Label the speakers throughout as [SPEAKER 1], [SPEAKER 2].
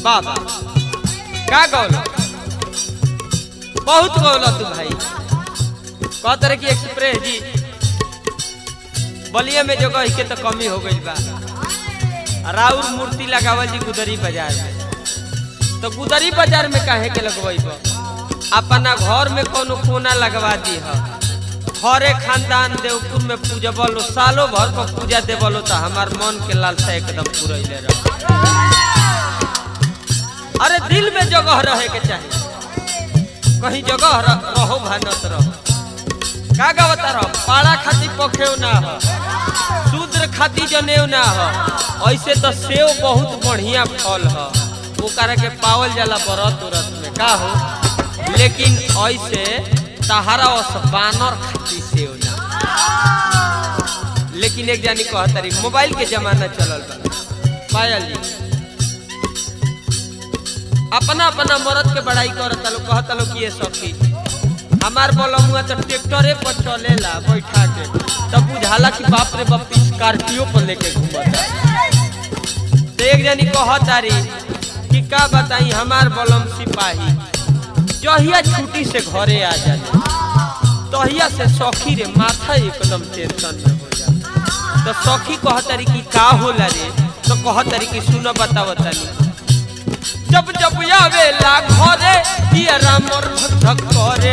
[SPEAKER 1] बाबा का गौल बहुत गौल तू भाई कहत रहे कि एक्सप्रेस जी बलिया में जगह के तो कमी हो गई बा राउर मूर्ति लगावल जी गुदरी बाजार में तो गुदरी बाजार में काहे के लगवाई बा अपना घर में कोनो कोना लगवा दी है हरे खानदान देवपुर में पूजा बोलो सालों भर पर पूजा दे बोलो तो हमार मन के लालसा एकदम पूरैले रह अरे दिल में जगह रहे के चाहिए कहीं जगह रह, रहो भानत रहो का गावता रहो पाड़ा खाती पखेव ना हो शूद्र खाती जनेव ना हो ऐसे तो सेव बहुत बढ़िया फल है ओकरा के पावल जाला व्रत उरत में का हो लेकिन ऐसे तहारा ओस बानर खाती सेव ना लेकिन एक जानी कहतरी मोबाइल के जमाना चलल बा पायल जी अपना अपना मरद के बड़ाई करता लोग कहता लोग कि ये सखी हमार बलमुआ तो ट्रैक्टरे पर चलेला बैठा के तब बुझाला कि बाप रे बाप स्कॉर्पियो पर लेके घूमता तो एक जनी कहतारी कि का बताई हमार बलम सिपाही जहिया छुट्टी से घरे आ जाए तहिया से सखी रे माथा एकदम टेंशन में हो जाए तो सखी कहतारी कि का होला रे तो कहतारी कि सुनो बताओ तनी जब जब आवेला घरे ये रामर धक करे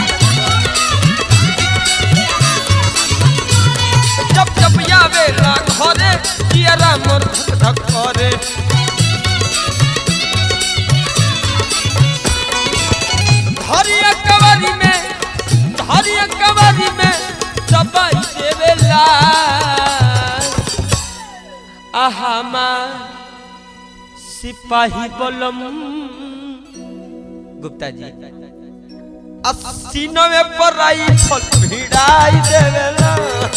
[SPEAKER 1] जब जब आवेला घरे ये रामर धक करे धरिया कवारी में धरिया कवारी में दबाई देवेला आहामा सिपाही बलम गुप्ता जी अस्सी नवे पर आई फल भिड़ाई देवेला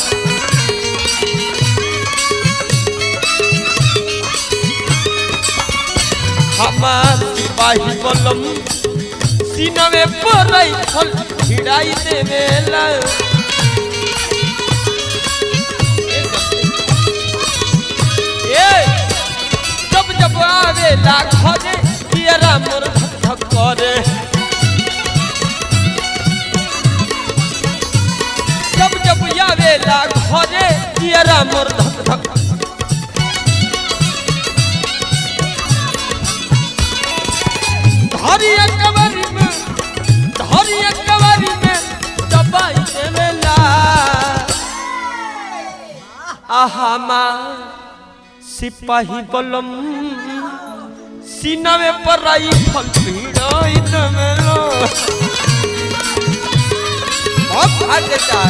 [SPEAKER 1] हमार सिपाही बलम सीनवे पर आई फल भिड़ाई देवेला ए जब जब आवेला घरे पियरा मोर धक धक करे जब जब आवेला घरे पियरा मोर धक धक धरिया कवारी में धरिया कवारी में दबाई देवेला आहामा सिपाही बलम सीना में पर आई फल भिड़ाई दमेलो बहुत भाग्य चार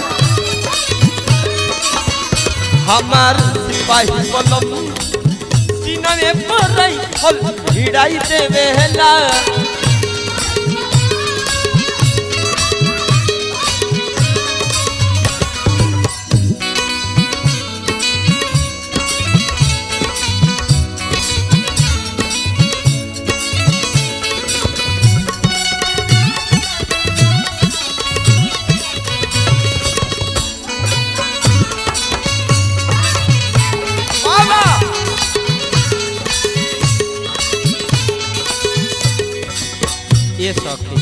[SPEAKER 1] हमार सिपाही बलम सीना में पर आई फल भिड़ाई देवेला बाबा ये सौखी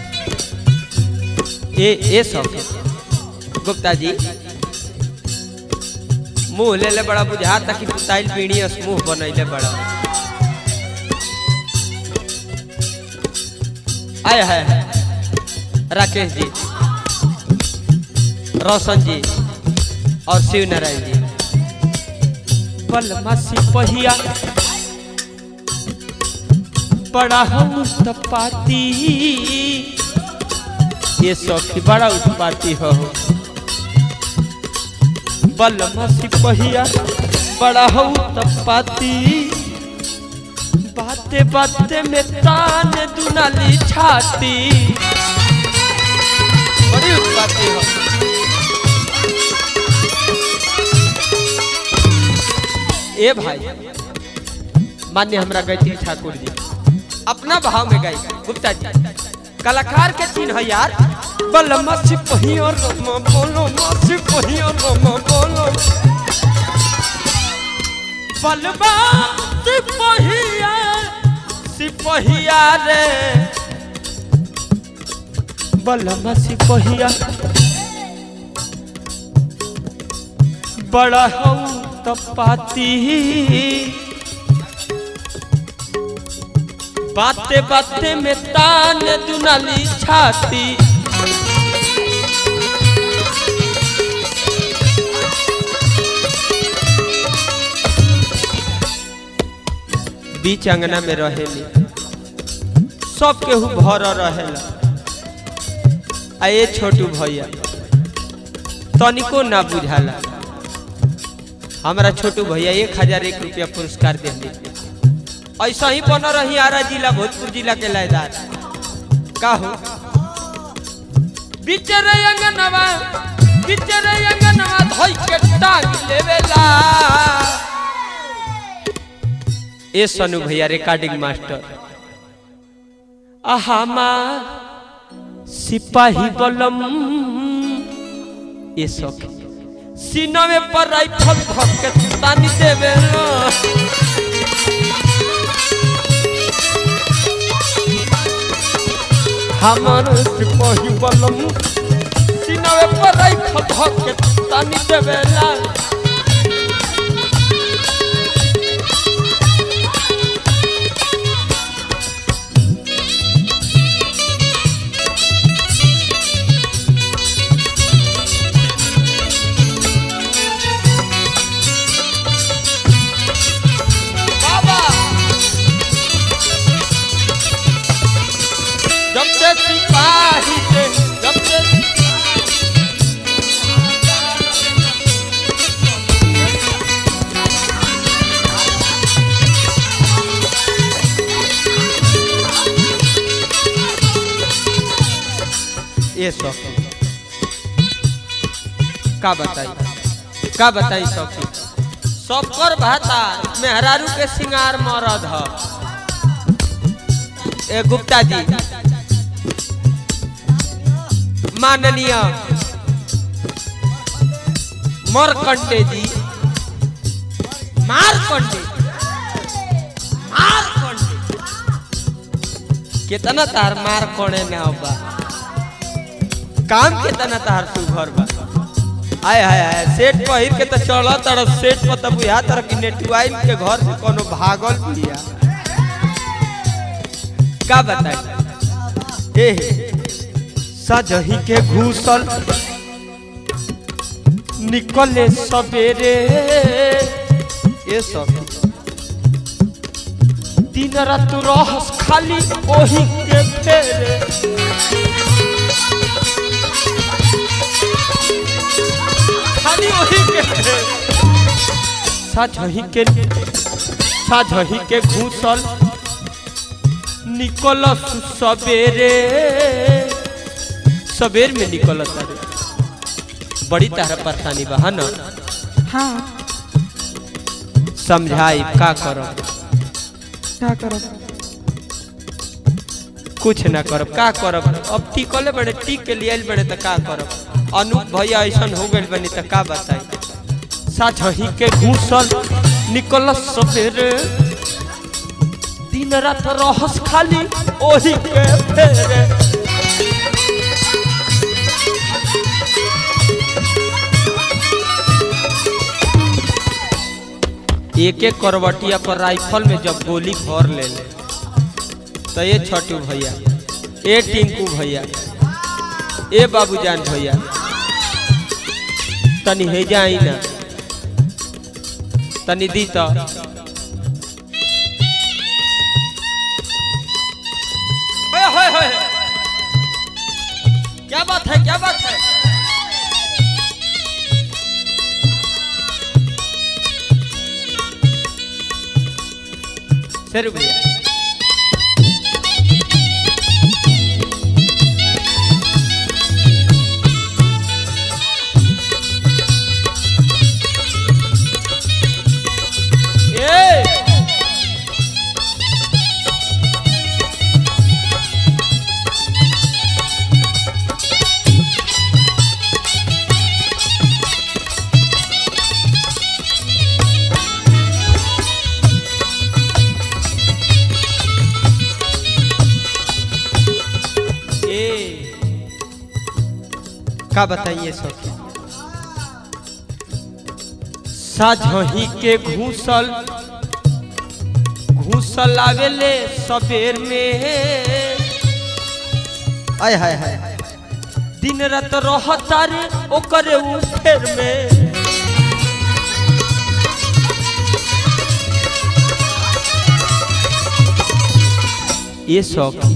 [SPEAKER 1] ये ये सौखी गुप्ता जी मुंह ले ले बड़ा बुझा कि पुताइल पीढ़ी अस मुंह बनैले बड़ा आय है राकेश जी रोशन जी और शिव नारायण जी बलमा सिपहिया बड़ा हम उत्पाती ये सखी बड़ा उत्पाती हो बलमा सिपहिया बड़ा हो उत्पाती बाते बाते में तान दुनाली छाती बड़ी उत्पाती हो ए भाई मान्य हमरा गायत्री ठाकुर जी अपना भाव में गाई गुप्ता जी कलाकार के चिन्ह है यार बलमा सिपहिया रमा बोलो मा सिपहिया रमा बोलो बलमा सिपहिया सिपहिया रे बलमा सिपहिया बड़ा हूँ तपाती बाते बाते में तान दुनाली छाती बीच अंगना में रहेली सब केहू भर रहेला आ ये छोटू भैया तनिको ना बुझाला हमारा छोटू भैया एक हजार एक रुपया पुरस्कार दे ऐसा ही बन रही आरा जिला भोजपुर जिला के लायदार का हो बिचरे अंगनवा बिचरे अंगनवा धोई के टांग लेवेला ए सनु भैया रिकॉर्डिंग मास्टर आहामा सिपाही बलम ये सखी सीनवे पर राइफल धक के तानी देवे हमार सिपाही बलम सीनवे पर राइफल धक के तानी देवेला बाबा जब से सिपाही से जब से ये सब का बताई का बताई सखी सबकर भाता मेहरारू के सिंगार मरद ह ए गुप्ता जी माननीय मरकंडे जी मारकंडे मारकंडे कितना तार मार कोने ना बा काम कितना तार सुघर बा आय हाय हाय सेट पहिर के तो चल तर सेट पर तो बुझा तर कि नेटवाइल के घर से कोनो भागल बिया का बताई ए सजही के घूसल निकले सवेरे ये सब दिन रात रहस खाली ओही के फेरे खाली वही के साझही के साझही के घूसल निकल सवेरे सवेर में निकल तारे बड़ी तारा परेशानी बा है ना
[SPEAKER 2] हाँ
[SPEAKER 1] समझाई का करो
[SPEAKER 2] क्या करो
[SPEAKER 1] कुछ ना करब का करब अब टिकले बड़े टिक के लिए बड़े तो का करब अनूप भैया ऐसा हो गए बनी तो का बताई साझही के घूसल निकल सवेरे दिन रात रहस खाली ओही के फेरे एक एक करवटिया पर राइफल में जब गोली भर ले ले तो ये छोटू भैया ए टिंकू भैया ए बाबूजान भैया तनी हे जाई ना तनी दी तो ओए होए होए क्या बात है क्या बात है शेरू भैया ए का बताइए सखी साझही के घूसल घूसल आवेले सबेर में आय हाय हाय दिन रात रहता रे ओकरे उफेर में ये सौखी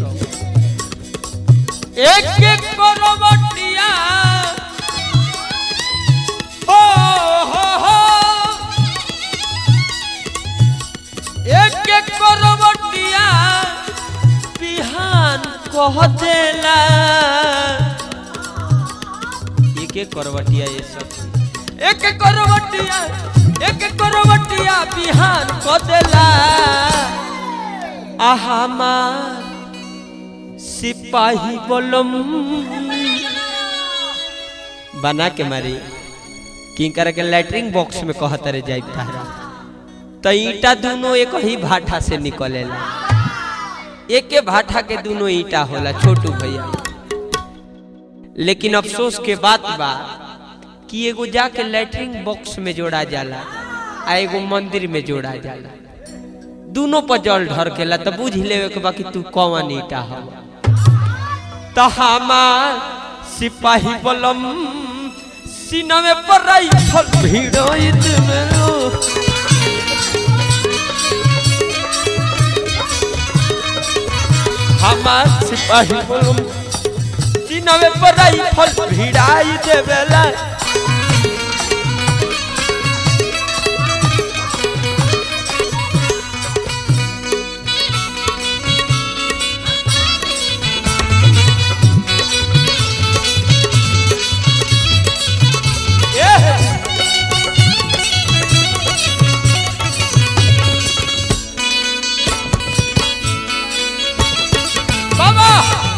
[SPEAKER 1] एक एक करवटिया हो हो हो एक एक करवटिया बिहान कह देला एक एक करवटिया ये सब एक एक करवटिया एक एक करवटिया बिहान कह देला आहामा सिपाही बोलम बना के मारी किंकर के लैटरिंग बॉक्स में कहत रे जाई तारा तो ईटा दोनों एक ही भाठा से निकलेला एके भाठा के दोनों ईटा होला छोटू भैया लेकिन अफसोस के बात बा कि एगो जाके लैटरिंग बॉक्स में जोड़ा जाला आ एगो मंदिर में जोड़ा जाला दोनों पर जल ढरकेला तो बुझ लेवे के बा कि तू कौन ईटा हो तो हमार सिपाही बलम सीनमे पर राइफल भिड़ोइत मेरो हमार सिपाही बलम सीनमे पर राइफल भिड़ाई देवेला Yeah. बाबा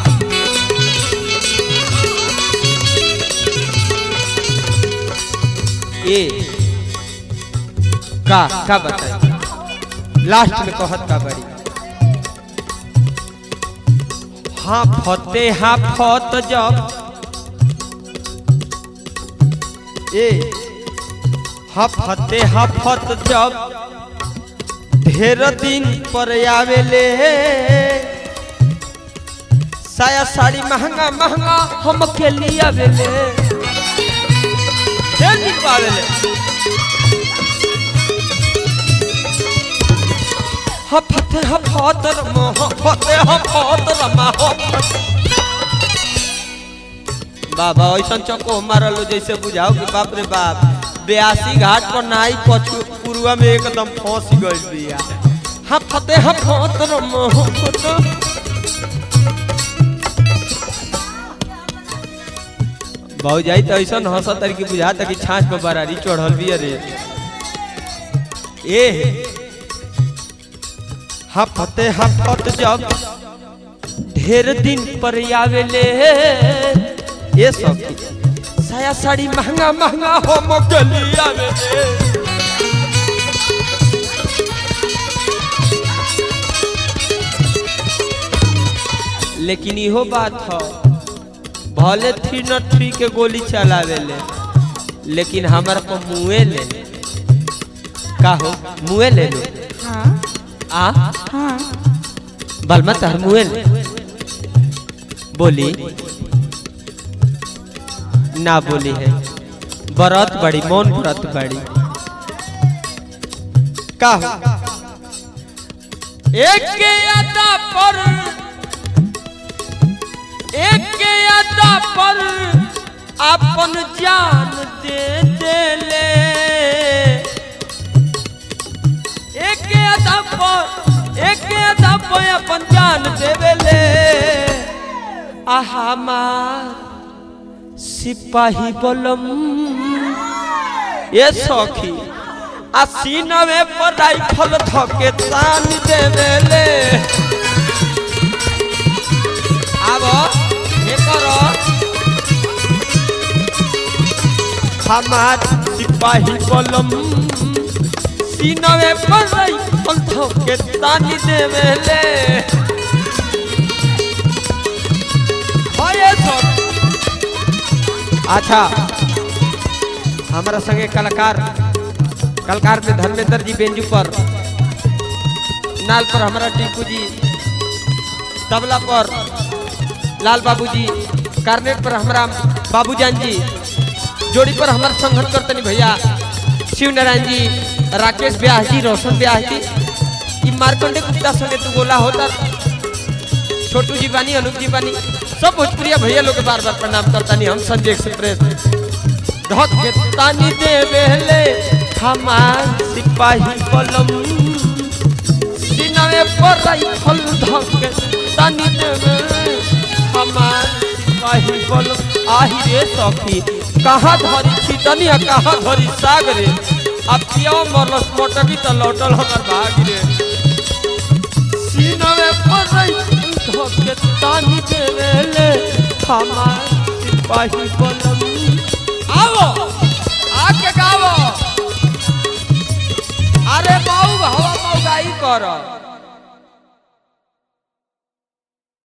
[SPEAKER 1] ये का का बताई लास्ट में कहत का बड़ी हाँ फते हाँ फत जब ए हफते हफत जब ढेर दिन पर आवेले साया साड़ी महंगा महंगा हम के लिए आवेले ढेर दिन पर आवेले हफते हफत रमा हफते हफत रमा हफत बाबा ऐसा चको मारलो जैसे बुझाओ कि बाप रे बाप ब्यासी घाट पर नाई पछु पुरुआ में एकदम फंस गइल बिया हाँ फते हाँ फत बहु जाई तो ऐसा हंसा तारी की बुझाता कि छाछ पर बरारी चढ़ल बिया रे ए हाँ फते हाँ फत जब ढेर दिन पर आवेले ये सब साया साड़ी महंगा महंगा हो मोगलिया में लेकिन इहो बात हो भले थ्री नॉट थ्री के गोली चलावे ले लेकिन हमार पर मुए ले का हो मुए ले लो
[SPEAKER 2] हाँ
[SPEAKER 1] आ
[SPEAKER 2] हाँ
[SPEAKER 1] बलमा तहर मुए ले बोली ना बोली है बरत बड़ी मौन व्रत बड़ी का हो एक के अदा पर एक के अदा पर अपन जान दे देले एक के अदा पर एक के अदा पर अपन जान देवेले आ हमार सिपाही बलम ये सखी आ सीनवे पर राइफल धके तान देवेले आब हे करो हमार सिपाही बलम सीनवे पर राइफल धके तान देवेले हाँ ये सखी अच्छा हमारा संगे कलाकार कलाकार में धर्मेंद्र जी बेंजू पर नाल पर हमारा टीपू जी तबला पर लाल बाबू जी कार्नेट पर हमारा बाबूजान जी जोड़ी पर हमारा संघन करतनी भैया शिव नारायण जी राकेश ब्याह जी रोशन ब्याह जी ई मार्कंडे गुप्ता संगे तू गोला होता छोटू जी बानी अनूप जी बानी सब भोजपुरिया भैया लोग के बार बार प्रणाम करता नहीं हम संजय एक्सप्रेस धक के तानी दे बेले हमार सिपाही कलम सिनावे पर राइफल धक के तानी दे बेले हमार सिपाही कलम आही रे सखी कहाँ धरी छितनी आ कहाँ धरी साग रे अब पिया मरलस मोटकी त लौटल हमर भाग रे सीनवे पर राइफल धक के तानी दे बेले हमार सिपाही कलम आओ आके गाओ अरे बाऊ हवा मौगाई कर